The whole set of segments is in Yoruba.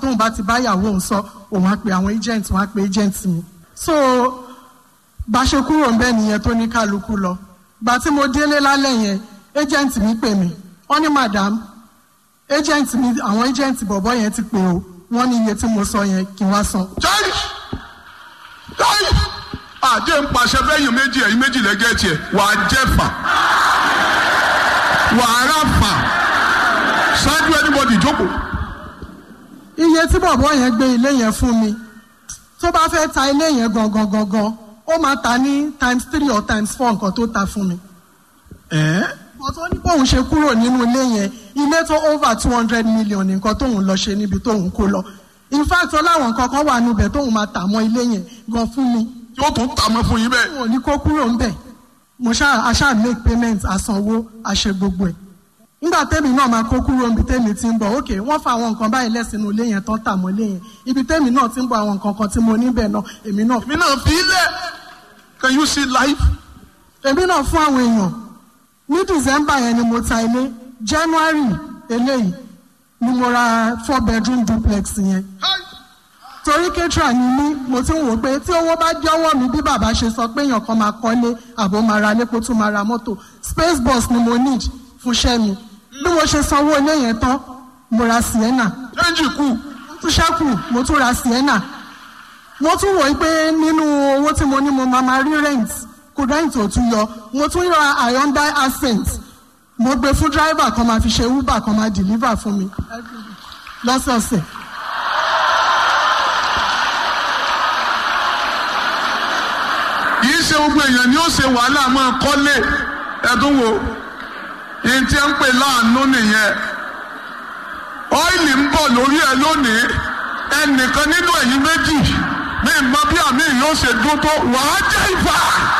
tóun bá ti bá ìyàwó òun sọ òun á pe àwọn agent wọn á pe agent mi so bá a ṣe kúrò ń bẹ́ẹ̀ nìyẹn tó ní kálukú lọ gbà tí mo délé lálẹ́ yẹn agent mi pè mí wọ́n ní madam agent mi àwọn agent bọ̀bọ̀ yẹn ti pè o wọ́n ní iye tí mo sọ yẹn kí n wá san. jáì jáì àjẹ́ ń pàṣẹ fẹ́yìn méjì ẹ̀yìn méjì lẹ́gẹ́ tiẹ̀ wà á jẹ́ fà wà á rà fà ṣáájú anybody jókòó. iye tí bọ̀bọ̀ yẹn gbé ilé yẹn fún mi tó bá fẹ́ ta ilé yẹn gangan gangan ó máa ta ní times three or times four nǹkan tó ta fún mi. ẹ̀ ọ̀tọ̀ ní bóun ṣe kúrò nínú ilé yẹn ilé tó over two hundred million nǹkan tóun lọ ṣe níbi tóun kó lọ in fact ọláwọn nǹkan kan wà níbẹ̀ tóun máa tà mọ́ ilé yẹn gan fún mi yóò tún tà mọ́ fún yín bẹ́ẹ̀. wọn ò ní kó kúrò ńbẹ̀ mo ṣáà aṣáà make payment àsanwó àṣẹ gbogbo ẹ̀ nígbà tẹ́mi náà máa kó kúrò níbi tẹ́mi ti ń bọ̀ ok wọ́n fa àwọn nǹkan báyìí lẹ́sìnú ilé yẹn tán tà mọ́ ilé yẹn ibi tẹ́mi náà ti ń bọ̀ àwọn nǹkan kan tí mo níbẹ̀ náà èmi náà èmi náà fi lẹ̀ can you see life. èmi náà fún àwọn èèyàn ní december yẹn ni mo ta ilé january eléyìí ni mo ra four bedroom duplex yẹn torí ketra ni mí mo ti ń wò pé tí owó bá dé ọwọ́ mi bí bàbá ṣe sọ pé èèyàn kan máa kọ́lé àbò máa ra lé kó tún máa ra mọ́tò space bus ni mo need fún iṣẹ́ mi bí mo ṣe sanwó ilé yẹn tán mo ra sienna change kù mo tún ṣẹ́kù mo tún ra sienna mo tún wò ó pé nínú owó tí mo ní mo máa máa rí rent kò rent ò tún yọ mo tún ra hyundai accent mo gbé fún driver kan máa fi ṣe uber kan máa deliver fún mi lọ́sọ̀ọ̀sẹ̀. yìí ṣe gbogbo èèyàn ni ó ṣe wàhálà máa kọ́lé ẹ̀dùn wo yìí tí ń pè láàánú nìyẹn ọ́ìlì ń bọ̀ lórí ẹ lónìí ẹnìkan nínú ẹ̀yìn méjì ní ìmọ̀ bí àmì yóò ṣe dún tó wàá jẹ́ ìfà.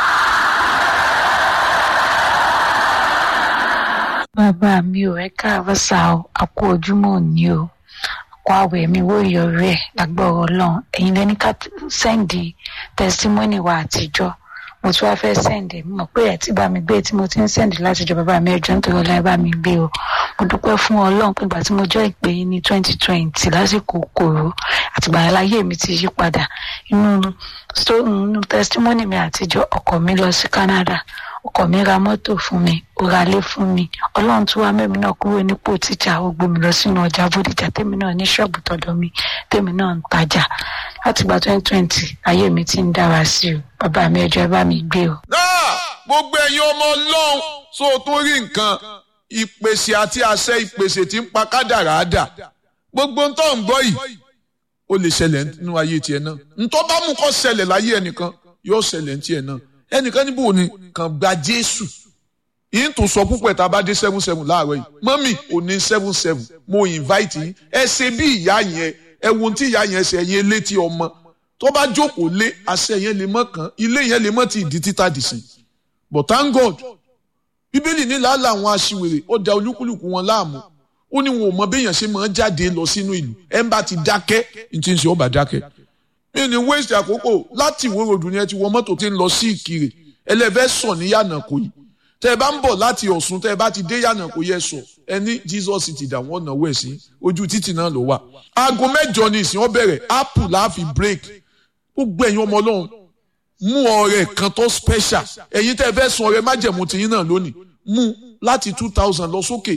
bàbá mi ò ẹ káàárọ̀ sá o àkó ojúmọ́ òní o àkó àwẹ̀ mi wó ìyọrí ẹ̀ lágbọ́rọ̀ ọlọ́run ẹ̀yin lẹ́ni ká sẹ́ǹdì tẹsítímọ́nì wa àtijọ́ mo tún wáá fẹ́ sẹ́ǹdì mi mọ̀ pé ẹ̀ tí bá mi gbé tí mo ti ń sẹ́ǹdì látijọ́ bàbá mi ẹjọ́ nítorí ọlá ẹ bá mi gbé o mo dúpẹ́ fún ọlọ́run pé ìgbà tí mo jẹ́ ìpè yín ní twenty twenty lásìkò kòró àtìgbà láyé mi ti yí padà inú inú tẹsítímọ́nì mi àtijọ́ ọkọ̀ mi lọ sí Canada ọkọ mi ra mọ́tò fún mi ó ra ilé fún mi ọlọ́run tún wá mẹ́mi náà kúrò nípò tíjà ó gbé mi lọ sínú ọjà bódìjà tèmi náà ní ṣọ́ọ̀bù tọ̀dọ̀ mi tèmi náà ń tajà látìgbà twenty twenty ayé mi ti ń dára sí o bàbá mi ẹjọ́ ẹ bá mi gbé o. náà gbogbo ẹ̀yin ọmọ ọlọ́run tó o tún rí nǹkan ìpèsè àti àṣẹ ìpèsè tí ń pa kádàrá dà gbogbo ń tọ́ ń gbọ́ yìí ó lè ṣẹlẹ̀ nínú ayé tiẹ̀ náà ntọ́ bá mú kó ṣẹlẹ̀ láyé ẹnìkan yóò ṣẹlẹ̀ ní tiẹ̀ náà ẹnìkan níbo ni kàn gba jésù yìí tó sọ púpọ̀ tá a bá dé seven seven láàárọ̀ yìí mọ́mì ò ní seven seven mo invite yín ẹ ṣe bí ìyá yẹn ẹ wo tí ìyá yẹn ṣe ẹyin létí ọmọ tó bá jókòó lé àṣẹ yẹn lè mọ́ kàn ilé yẹn lè mọ́ ti ìdí títà dìsìn but thank God bíbélì ní làálàá àwọn aṣiwèrè ó da olúkúlùkù wọn láàmú ó ní wọn ò mọ béèyàn ṣe máa jáde lọ sínú ìlú ẹ ń bá ti dákẹ́ ní ti ń ṣe ó bá dákẹ́ mi ní waste àkókò láti ìwé ròdù ni ẹ ti wọ mọ́tò tí ń lọ sí ìkirè ẹlẹ́fẹ́ sọ ní yànnàkó yìí tẹ́ ẹ bá ń bọ̀ láti ọ̀ṣun tẹ́ ẹ bá ti dé yànnàkó yẹ sọ ẹ ní jesus ti dà wọ́n náwó ẹ̀ sí ojú títì náà ló wà. aago mẹ́jọ ni ìsìn ọ bẹ̀rẹ̀ apple láàfi break gbogbo ẹ̀yin ọmọ ọlọ́run mú ọrẹ kan tó special ẹ̀yin tẹ́ ẹ fẹ́ sun ọrẹ májẹ̀mú tiyín náà lónìí mú láti two thousand lọ sókè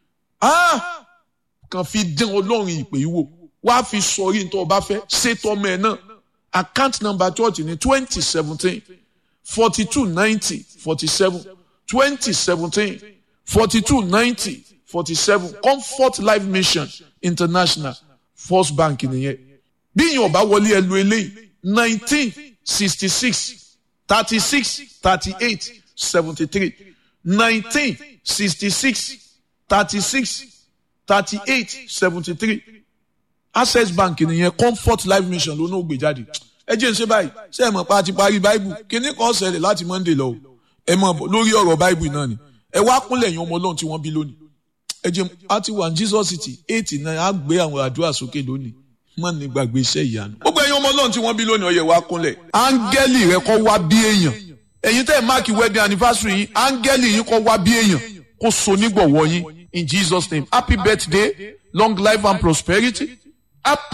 ah kàn fi dín ọlọ́run ìpè yìí wò wá fi sọrí nítorí ọba fẹ́ ṣètò ọmọ ẹ̀ náà account number church ní twenty seventeen forty two ninety forty seven twenty seventeen forty two ninety forty seven comfort life mission international first bank nìyẹn bí yìí ọba wọlé ẹ lu eléyìí nineteen sixty six thirty six thirty eight seventy three nineteen sixty six thirty six thirty eight seventy three access bank nìyẹn comfort life mission ló náà gbé jáde ẹ jẹ́ ń ṣe báyìí ṣé ẹ mọ̀ pa ti parí báìbù kíní kan ṣẹlẹ̀ láti monday lọ o ẹ mọ̀ bọ̀ lórí ọ̀rọ̀ báìbù náà ni ẹ wá kúnlẹ̀ yín ọmọ ọlọ́run tí wọ́n bí lónìí ẹ jẹ́ a ti wà ní jesus city eight nine á gbé àwọn àdúrà sókè lónìí mọ̀ ní gbàgbé iṣẹ́ ìyanu. gbogbo ẹ̀yin ọmọ ọlọ́run tí wọ́n bí lónìí ó yẹ wá kúnlẹ̀ áńgẹ́lì rẹ kọ́ wá bí èèyàn ẹ̀yin tẹ́ ẹ̀ máàkì wedding anniversary yín áńgẹ́lì yín kọ́ wá bí èèyàn kó so nígbọ̀wọ́ yín in jesus name happy birthday long life and prosperity happy.